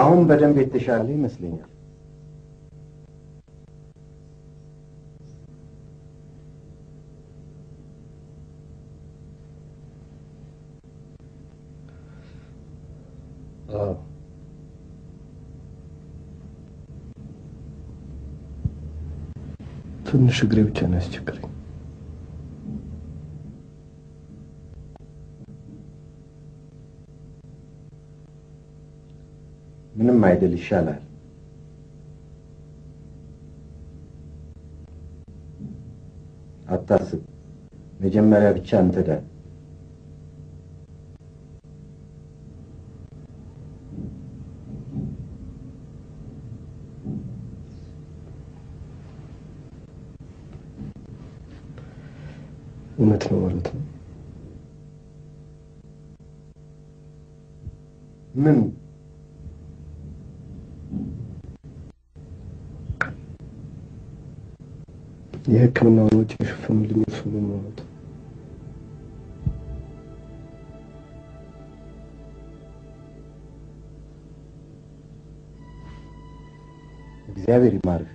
አሁን በደንብ የተሻለ ይመስለኛል። አዎ ትንሽ እግሬ ብቻ ነው ያስቸገረኝ። ምንም አይደል፣ ይሻላል። አታስብ። መጀመሪያ ብቻ አንተ ዳን። እውነት ነው ማለት ነው። ምን የሕክምናውን ወጪ የሸፈኑልኝ እርሱ ነው ማለት ነው። እግዚአብሔር ይማርህ።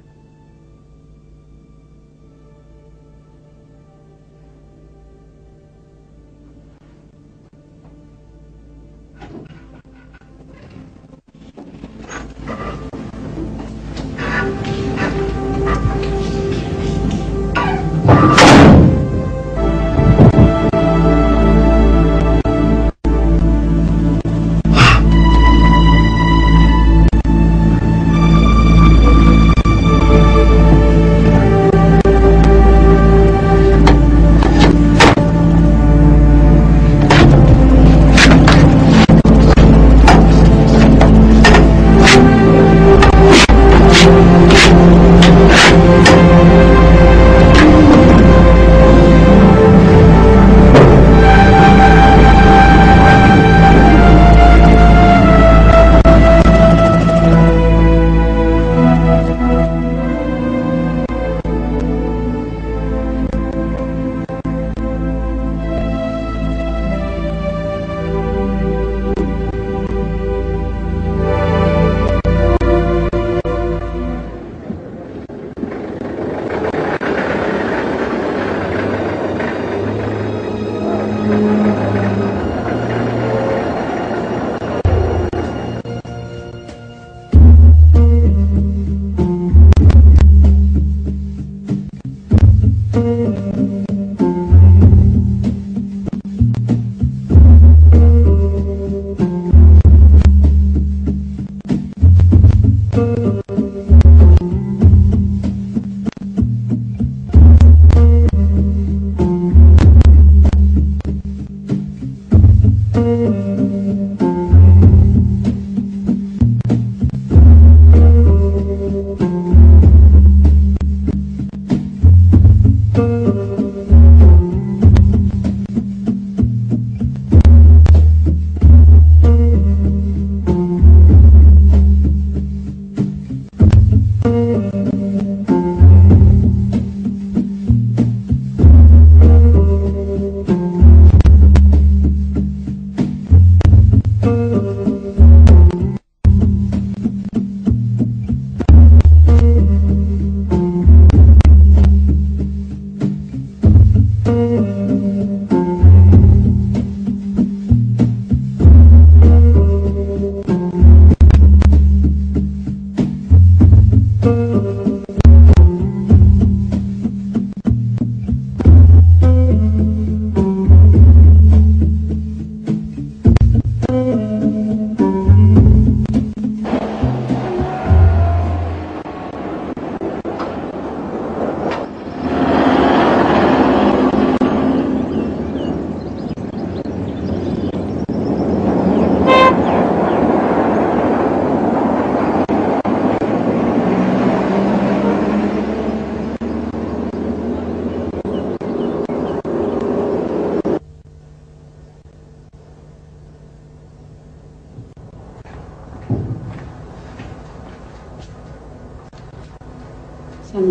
ሰሚ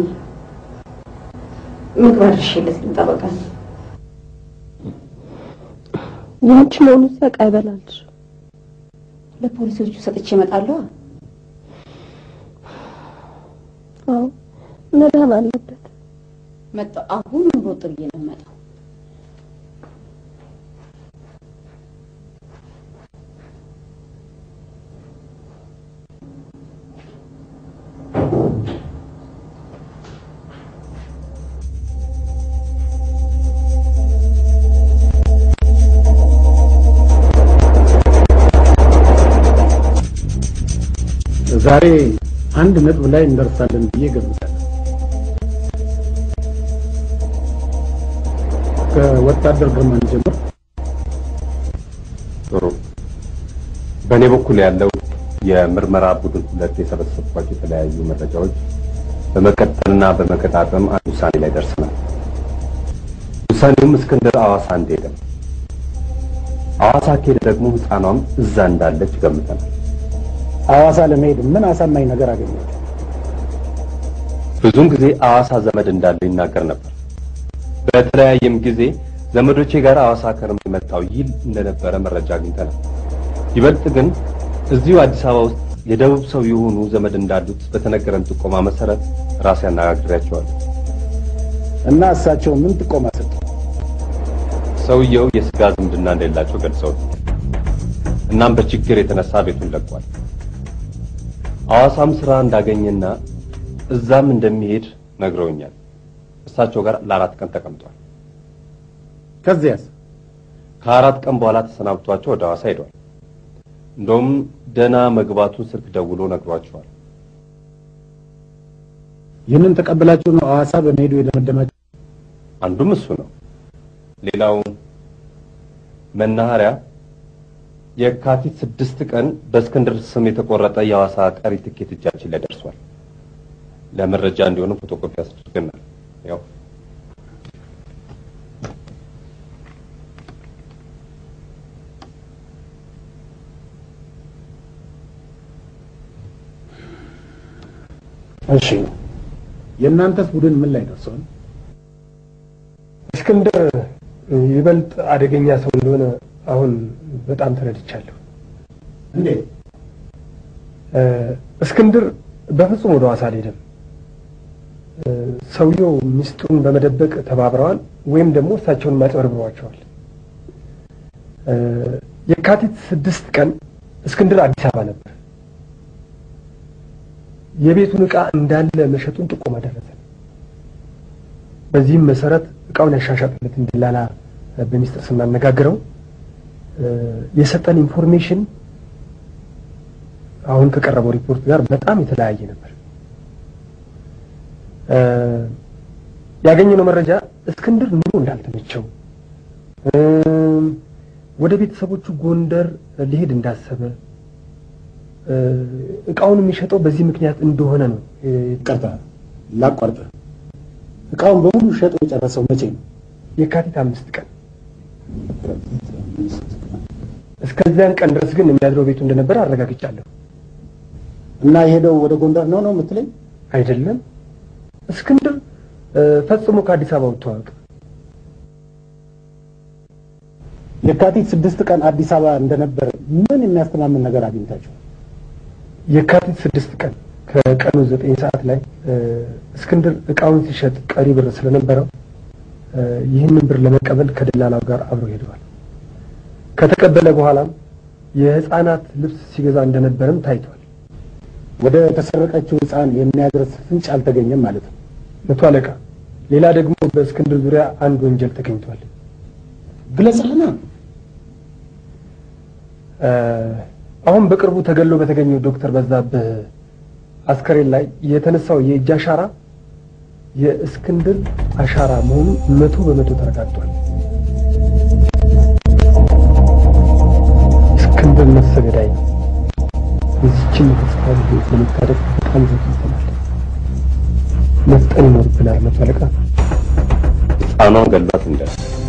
ምግብ አድርሼለት ልምጣ። በቃ ያንቺ መሆኑ ሲያውቅ አይበላልሽ። ለፖሊሶቹ ሰጥቼ እመጣለሁ። መዳን አለበት። መጣሁ። አሁን ሮጥ ብዬ ነው የምመጣው። ዛሬ አንድ ነጥብ ላይ እንደርሳለን ብዬ ገምታለሁ። ከወታደር ግርማ እንጀምር። ጥሩ። በእኔ በኩል ያለው የምርመራ ቡድን ሁለት የሰበሰብኳቸው የተለያዩ መረጃዎች በመቀጠልና በመቀጣጠም አንድ ውሳኔ ላይ ደርሰናል። ውሳኔውም እስክንድር አዋሳ እንደሄደ ነው። አዋሳ ከሄደ ደግሞ ሕፃኗም እዛ እንዳለች ገምተናል። ሐዋሳ ለመሄድ ምን አሳማኝ ነገር አገኘች? ብዙውን ጊዜ አዋሳ ዘመድ እንዳለው ይናገር ነበር። በተለያየም ጊዜ ዘመዶቼ ጋር አዋሳ ከርም የመጣው ይል እንደነበረ መረጃ አግኝተናል። ይበልጥ ግን እዚሁ አዲስ አበባ ውስጥ የደቡብ ሰው የሆኑ ዘመድ እንዳሉት በተነገረን ጥቆማ መሰረት ራሴ አነጋግሬያቸዋለሁ። እና እሳቸው ምን ጥቆማ ሰጡ? ሰውየው የስጋ ዝምድና እንደሌላቸው ገልጸው እናም በችግር የተነሳ ቤቱን ለቋል። ሐዋሳም ስራ እንዳገኘና እዛም እንደሚሄድ ነግረውኛል። እሳቸው ጋር ለአራት ቀን ተቀምጧል። ከዚያስ ከአራት ቀን በኋላ ተሰናብቷቸው ወደ ሐዋሳ ሄዷል። እንደውም ደህና መግባቱን ስልክ ደውሎ ነግሯቸዋል። ይህንን ተቀብላችሁ ነው ሐዋሳ በመሄዱ የደመደማችሁ? አንዱም እሱ ነው። ሌላው መናኸሪያ የካቲት ስድስት ቀን በእስክንድር ስም የተቆረጠ የሐዋሳ ቀሪ ትኬት እጃችን ላይ ደርሷል። ለመረጃ እንዲሆንም ፎቶኮፒ አስደርገናል። ያው እሺ፣ የእናንተስ ቡድን ምን ላይ ደርሷል? እስክንድር ይበልጥ አደገኛ ሰው እንደሆነ አሁን በጣም ተረድቻለሁ። እንዴት? እ፣ እስክንድር በፍጹም ወደ ሐዋሳ አልሄደም። እ፣ ሰውየው ሚስጥሩን በመደበቅ ተባብረዋል ወይም ደግሞ እሳቸውን ማጭበርብሯቸዋል። እ፣ የካቲት ስድስት ቀን እስክንድር አዲስ አበባ ነበር። የቤቱን ዕቃ እንዳለ መሸጡን ጥቆማ ደረሰ። በዚህም መሰረት እቃውን ያሻሻጥለትን ደላላ በሚስጥር ስናነጋግረው እ፣ የሰጠን ኢንፎርሜሽን አሁን ከቀረበው ሪፖርት ጋር በጣም የተለያየ ነበር። እ፣ ያገኘነው መረጃ እስክንድር ኑሮ እንዳልተመቸው እም፣ ወደ ቤተሰቦቹ ጎንደር ሊሄድ እንዳሰበ እ፣ እቃውን የሚሸጠው በዚህ ምክንያት እንደሆነ ነው እ፣ ይቅርታ ላቋርጥ። እቃውን በሙሉ ሸጦ የጨረሰው መቼ ነው? የካቲት አምስት ቀን እስከዚያን ቀን ድረስ ግን የሚያድረው ቤቱ እንደነበረ አረጋግጫለሁ። እና የሄደው ወደ ጎንደር ነው ነው የምትለኝ? አይደለም እስክንድር እ፣ ፈጽሞ ከአዲስ አበባ ወጥቶ አያውቅም። የካቲት ስድስት ቀን አዲስ አበባ እንደነበረ ምን የሚያስተማምን ነገር አግኝታችሁ? የካቲት ስድስት ቀን ከቀኑ ዘጠኝ ሰዓት ላይ እ፣ እስክንድር እቃውን ሲሸጥ ቀሪ ብር ስለነበረው እ፣ ይህንን ብር ለመቀበል ከደላላው ጋር አብሮ ሄደዋል። ከተቀበለ በኋላም የሕፃናት ልብስ ሲገዛ እንደነበረም ታይቷል። ወደ ተሰረቀችው ሕፃን የሚያደርስ ፍንጭ አልተገኘም ማለት ነው። መቶ አለቃ፣ ሌላ ደግሞ በእስክንድር ዙሪያ አንድ ወንጀል ተገኝቷል። ግለጽልና። እ፣ አሁን በቅርቡ ተገሎ በተገኘው ዶክተር በዛብህ አስከሬን ላይ የተነሳው የእጅ አሻራ የእስክንድር አሻራ መሆኑ መቶ በመቶ ተረጋግጧል። እስክንድር ነፍሰ ገዳይ ነው። የዚችን የተስፋ ልጆች ለመታደግ በጣም ዘግይተናል። መፍጠን ይኖርብናል። መቶ አለቃ ሕፃኗን ገሏት እንደ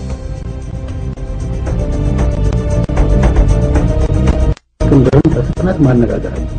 እስክንድርን በፍጥነት ማነጋገር አለ።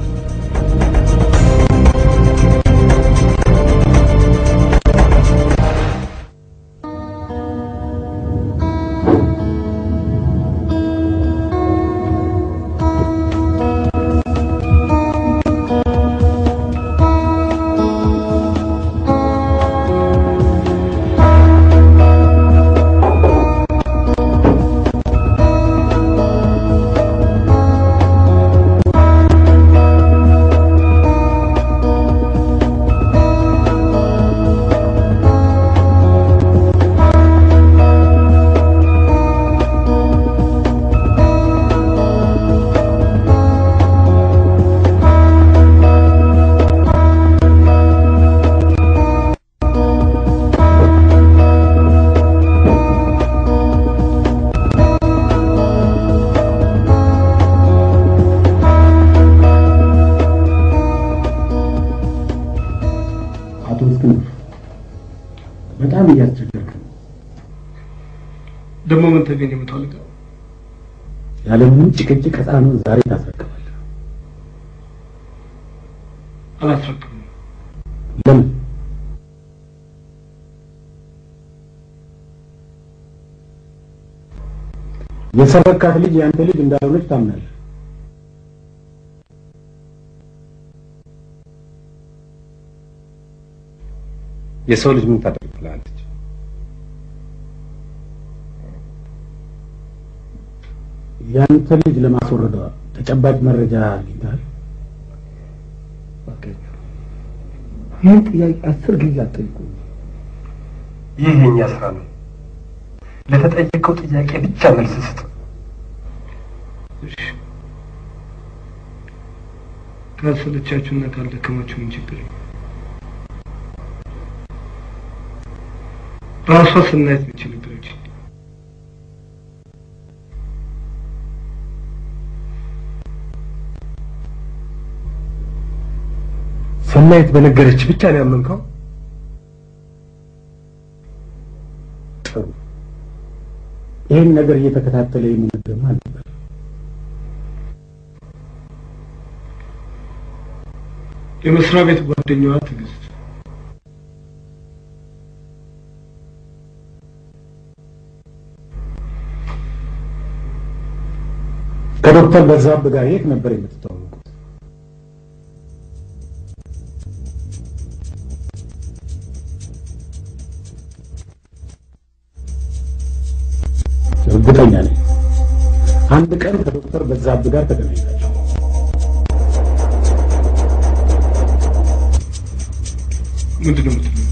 በጣም እያስቸገርክ ነው። ደግሞ ምን ተገኘ? መቶ አለቃ ያለምንም ጭቅጭቅ ሕፃኑን ዛሬ ታስረክባለህ። አላስረክብም። ለምን? የሰረካት ልጅ ያንተ ልጅ እንዳልሆነች ታምናለህ። የሰው ልጅ ምን ታደርግልሃለች? ያንተ ልጅ ለማስወረዷ ተጨባጭ መረጃ አግኝተሃል? ይህን ጥያቄ አስር ጊዜ አትጠይቁኝ። ይህ የኛ ስራ ነው። ለተጠየቀው ጥያቄ ብቻ መልስ ስጥ። ካልሰለቻችሁና ካልደከማችሁ ምን ችግር ነው? ራሷ ስናየት ነች ነገረችኝ። ሰናይት በነገረች ብቻ ነው ያመንከው? ጥሩ። ይህን ነገር እየተከታተለ የሚነግርህ ማን ነበር? የመስሪያ ቤት ጓደኛዋ ትዕግስት። ከዶክተር በዛብህ ጋር የት ነበር የምትተዋወቁት? እርግጠኛ ነኝ አንድ ቀን ከዶክተር በዛብህ ጋር ተገናኛችሁ። ምንድን ነው የምትለው?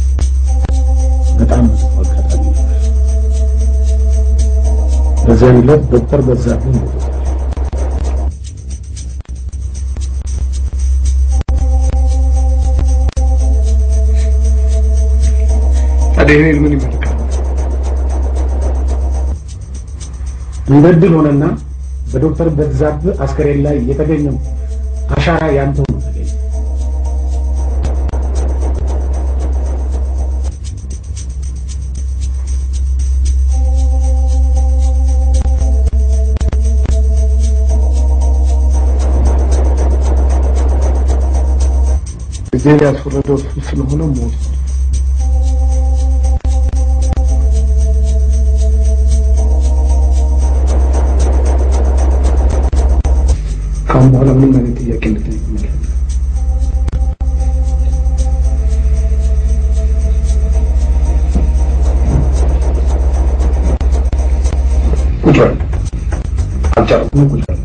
በጣም መጥፎ አጋጣሚ ነበር። በዚያን ዕለት ዶክተር በዛብህ ሞቷል። ታዲያ ይሄን ምን ይመለከታል? እንደ ዕድል ሆነና በዶክተር በዛብህ አስከሬን ላይ የተገኘው አሻራ ያንተው ነው ተገኘ። ጊዜን ያስወረደው እሱ ስለሆነ ሞት ካሁን በኋላ ምንም አይነት ጥያቄ እንድጠይቅ ማለት ቁጭ በል አልጨረስኩም ቁጭ በል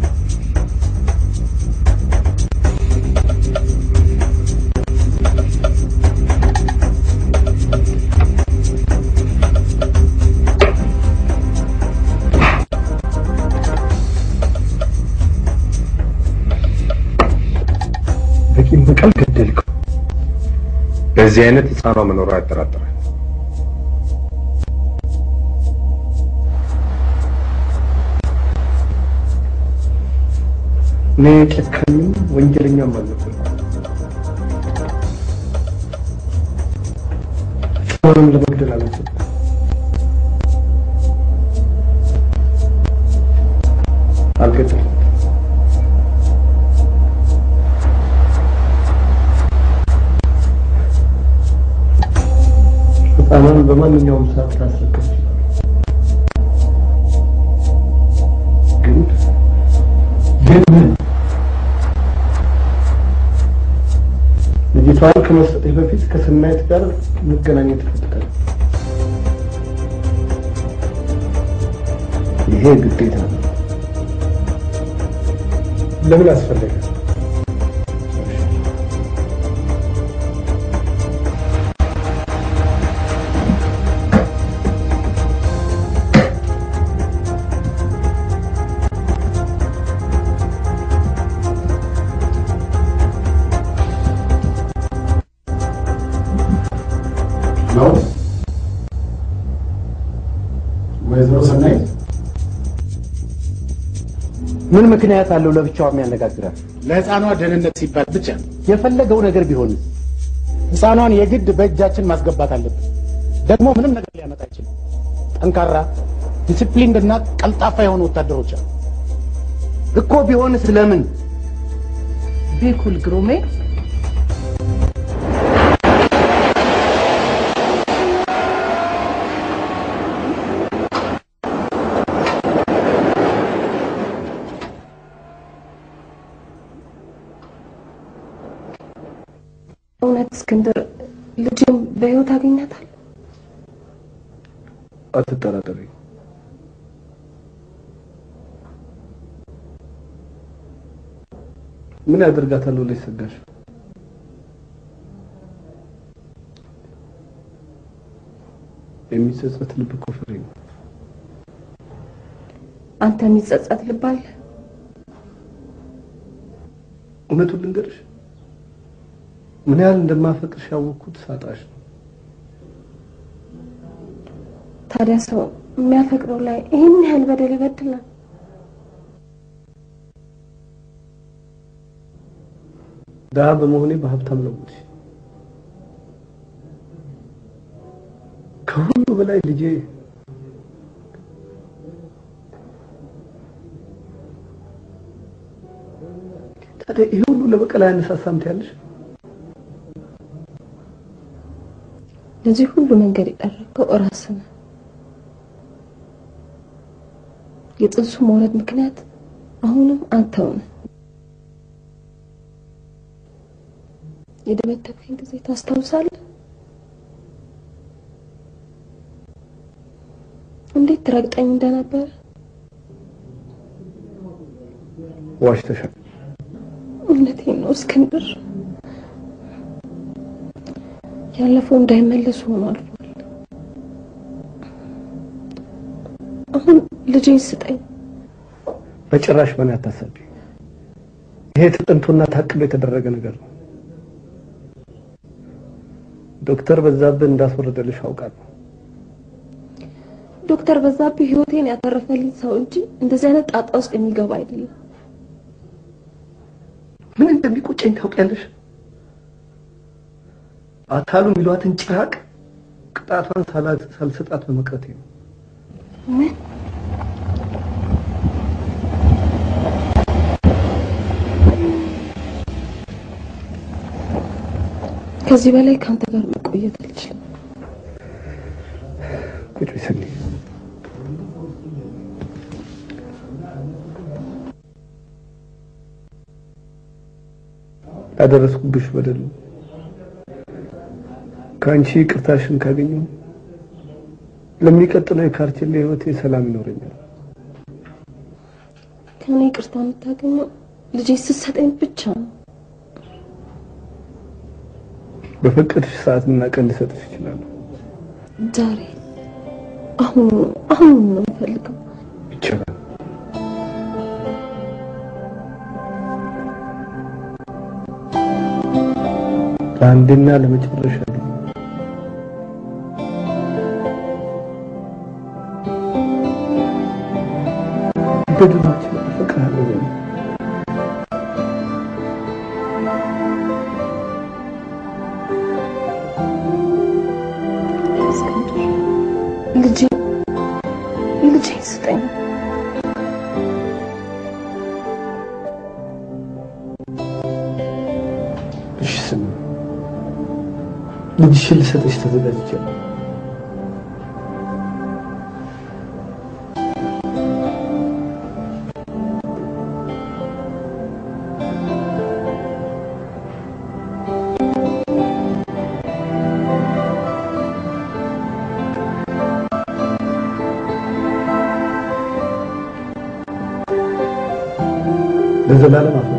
በቂም በቀል ገደልከው በዚህ አይነት ህፃኗ መኖሯ ያጠራጥራል። እኔ ጨካኝም ወንጀለኛም አልነበርኩም። ሰውንም ለመግደል አላሰብኩም። አልገደልኩም። ህፃኗን በማንኛውም ሰዓት ላስረክብ እችላለሁ። ግን ግን ምን ልጅቷን ከመስጠቴ በፊት ከስናይት ጋር መገናኘት እፈልጋለሁ። ይሄ ግዴታ ነው። ለምን አስፈለገ? ነው ወይዘሮ ሰናይት ምን ምክንያት አለው ለብቻዋ የሚያነጋግራት? ለህፃኗ ደህንነት ሲባል ብቻ የፈለገው ነገር ቢሆን ህፃኗን የግድ በእጃችን ማስገባት አለብን። ደግሞ ምንም ነገር ሊያመጣ አይችልም። ጠንካራ ዲሲፕሊንድ እና ቀልጣፋ የሆኑ ወታደሮች አሉ። እኮ ቢሆንስ ለምን ቢኩል ግሩሜ እውነት እስክንድር ልጅም በህይወት አገኛታል? አትጠራጠሪ። ምን ያደርጋታል ብለሽ ሰጋሽ? የሚጸጸት ልብ እኮ ፍሬ ነው። አንተ የሚጸጸት ልብ አለ? እውነቱን ልንገርሽ፣ ምን ያህል እንደማፈቅርሽ ያወቅኩት ሳጣሽ ነው። ታዲያ ሰው የሚያፈቅረው ላይ ይህን ያህል በደል ይበድላል? ድሀ በመሆኔ በሀብታም ለውጥሽ። ከሁሉ በላይ ልጄ ታዲያ ይሄ ሁሉ ለበቀል አያነሳሳም ትያለሽ? ለዚህ ሁሉ መንገድ የጠረገው እራስህ ነህ። የጥንሱ መውለድ ምክንያት አሁንም አንተው ነህ። የደበደብከኝ ጊዜ ታስታውሳለህ? እንዴት ትረግጠኝ እንደነበረ ዋሽተሻል። እውነቴን ነው እስክንድር። ያለፈው እንዳይመለስ ሆኖ አልፏል። አሁን ልጄን ስጠኝ። በጭራሽ በእኔ አታሳቢ። ይሄ ተጠንቶና ታቅዶ የተደረገ ነገር ነው። ዶክተር በዛብህ እንዳስወረደልሽ አውቃለሁ። ዶክተር በዛብህ ህይወቴን ያተረፈልኝ ሰው እንጂ እንደዚህ አይነት ጣጣ ውስጥ የሚገባ አይደለም። ምን እንደሚቆጨኝ ታውቂያለሽ? አታሉ የሚሏትን ጭራቅ ቅጣቷን ሳላ- ሳልሰጣት በመቅረቴ ነው። ምን ከዚህ በላይ ከአንተ ጋር መቆየት አልችልም። ቁጭ በይ ሰኒ። ያደረስኩብሽ በደል ከአንቺ ይቅርታሽን ካገኘሁ ለሚቀጥለው የካርቴሌ ህይወቴ ሰላም ይኖረኛል። ከኔ ይቅርታ የምታገኘው ልጄ ስትሰጠኝ ብቻ ነው። በፈቀድሽ ሰዓትና ቀን ልሰጥሽ እችላለሁ። ዛሬ አሁን አሁን ነው የምፈልገው። ይቻላል። ለአንዴና ለመጨረሻ ጊዜ በድማችን እፈቅርሃለሁ በይኝ። እስክንድር ልጄ ልጄ ስጠኝ። እሺ ስሚ፣ ልጅሽን ልሰጥሽ ተዘጋጅቻለሁ። ለዘላለም አፍ